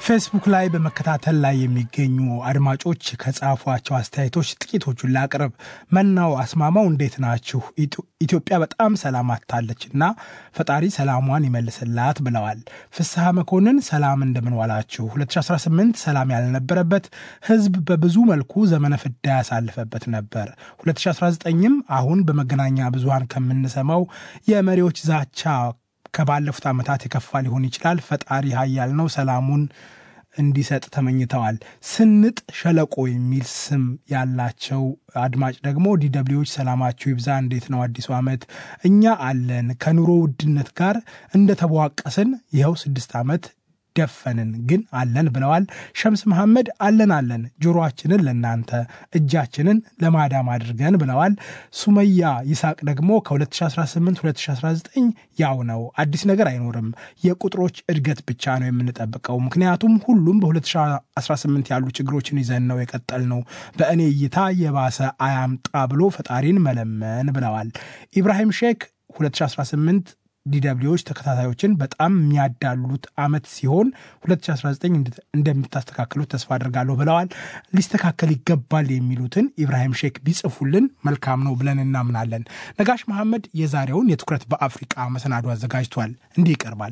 ፌስቡክ ላይ በመከታተል ላይ የሚገኙ አድማጮች ከጻፏቸው አስተያየቶች ጥቂቶቹን ላቅርብ። መናው አስማማው እንዴት ናችሁ? ኢትዮጵያ በጣም ሰላም አታለች እና ፈጣሪ ሰላሟን ይመልስላት ብለዋል። ፍስሐ መኮንን ሰላም እንደምንዋላችሁ። 2018 ሰላም ያልነበረበት ህዝብ በብዙ መልኩ ዘመነ ፍዳ ያሳልፈበት ነበር። 2019ም አሁን በመገናኛ ብዙሃን ከምንሰማው የመሪዎች ዛቻ ከባለፉት ዓመታት የከፋ ሊሆን ይችላል። ፈጣሪ ኃያል ነው፣ ሰላሙን እንዲሰጥ ተመኝተዋል። ስንጥ ሸለቆ የሚል ስም ያላቸው አድማጭ ደግሞ ዲደብሊዎች ሰላማችሁ ይብዛ፣ እንዴት ነው አዲሱ ዓመት? እኛ አለን ከኑሮ ውድነት ጋር እንደተቧቀስን ይኸው ስድስት ዓመት ደፈንን ግን አለን ብለዋል። ሸምስ መሐመድ አለን አለን ጆሮአችንን ለናንተ እጃችንን ለማዳም አድርገን ብለዋል። ሱመያ ይስሐቅ ደግሞ ከ2018 2019 ያው ነው፣ አዲስ ነገር አይኖርም። የቁጥሮች እድገት ብቻ ነው የምንጠብቀው። ምክንያቱም ሁሉም በ2018 ያሉ ችግሮችን ይዘን ነው የቀጠል ነው። በእኔ እይታ የባሰ አያምጣ ብሎ ፈጣሪን መለመን ብለዋል። ኢብራሂም ሼክ 2018 ዲደብሊዎች ተከታታዮችን በጣም የሚያዳሉት ዓመት ሲሆን 2019 እንደምታስተካክሉት ተስፋ አድርጋለሁ ብለዋል። ሊስተካከል ይገባል የሚሉትን ኢብራሂም ሼክ ቢጽፉልን መልካም ነው ብለን እናምናለን። ነጋሽ መሐመድ የዛሬውን የትኩረት በአፍሪቃ መሰናዶ አዘጋጅቷል። እንዲህ ይቀርባል።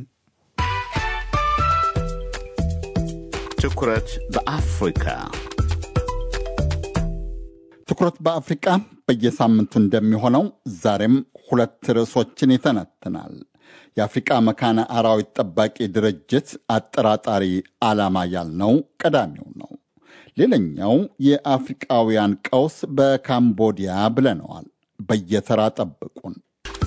ትኩረት በአፍሪካ ትኩረት በአፍሪቃ በየሳምንቱ እንደሚሆነው ዛሬም ሁለት ርዕሶችን ይተነትናል። የአፍሪቃ መካነ አራዊት ጠባቂ ድርጅት አጠራጣሪ ዓላማ ያልነው ቀዳሚው ነው። ሌላኛው የአፍሪቃውያን ቀውስ በካምቦዲያ ብለነዋል። በየተራ ጠብቁን።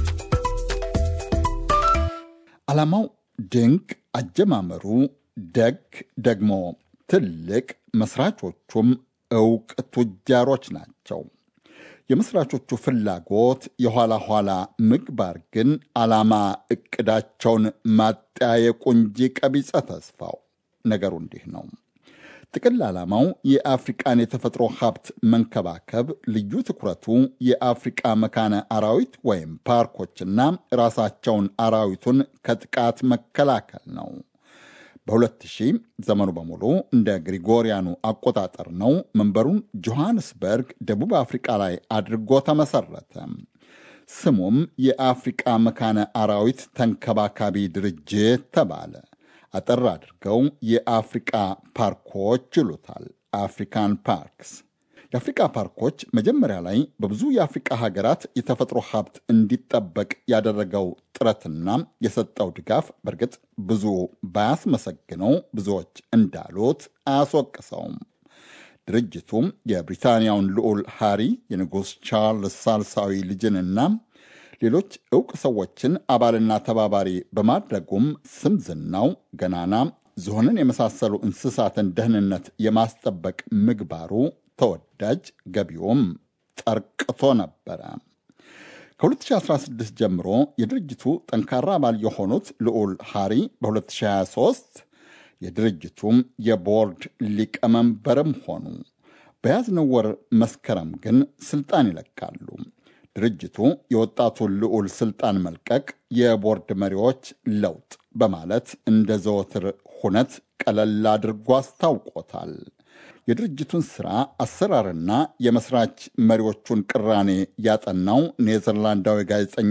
ዓላማው ድንቅ፣ አጀማመሩ ደግ፣ ደግሞ ትልቅ፣ መስራቾቹም እውቅ ቱጃሮች ናቸው። የመስራቾቹ ፍላጎት የኋላ ኋላ ምግባር ግን ዓላማ ዕቅዳቸውን ማጠያየቁ እንጂ ቀቢጸ ተስፋው ነገሩ እንዲህ ነው። ጥቅል ዓላማው የአፍሪቃን የተፈጥሮ ሀብት መንከባከብ፣ ልዩ ትኩረቱ የአፍሪቃ መካነ አራዊት ወይም ፓርኮችና ራሳቸውን አራዊቱን ከጥቃት መከላከል ነው። በ2000 ዘመኑ በሙሉ እንደ ግሪጎሪያኑ አቆጣጠር ነው። መንበሩን ጆሐንስበርግ ደቡብ አፍሪቃ ላይ አድርጎ ተመሰረተ። ስሙም የአፍሪቃ መካነ አራዊት ተንከባካቢ ድርጅት ተባለ። አጠር አድርገው የአፍሪቃ ፓርኮች ይሉታል። አፍሪካን ፓርክስ። የአፍሪቃ ፓርኮች መጀመሪያ ላይ በብዙ የአፍሪቃ ሀገራት የተፈጥሮ ሀብት እንዲጠበቅ ያደረገው ጥረትና የሰጠው ድጋፍ በእርግጥ ብዙ ባያስመሰግነው ብዙዎች እንዳሉት አያስወቅሰውም። ድርጅቱም የብሪታንያውን ልዑል ሃሪ የንጉሥ ቻርልስ ሳልሳዊ ልጅንና ሌሎች ዕውቅ ሰዎችን አባልና ተባባሪ በማድረጉም ስም ዝናው ገናና ዝሆንን የመሳሰሉ እንስሳትን ደህንነት የማስጠበቅ ምግባሩ ተወዳጅ ገቢውም ጠርቅቶ ነበረ። ከ2016 ጀምሮ የድርጅቱ ጠንካራ አባል የሆኑት ልዑል ሃሪ በ2023 የድርጅቱም የቦርድ ሊቀመንበርም ሆኑ። በያዝነው ወር መስከረም ግን ስልጣን ይለቃሉ። ድርጅቱ የወጣቱን ልዑል ስልጣን መልቀቅ የቦርድ መሪዎች ለውጥ በማለት እንደ ዘወትር ሁነት ቀለል አድርጎ አስታውቆታል። የድርጅቱን ሥራ አሰራርና የመስራች መሪዎቹን ቅራኔ ያጠናው ኔዘርላንዳዊ ጋዜጠኛ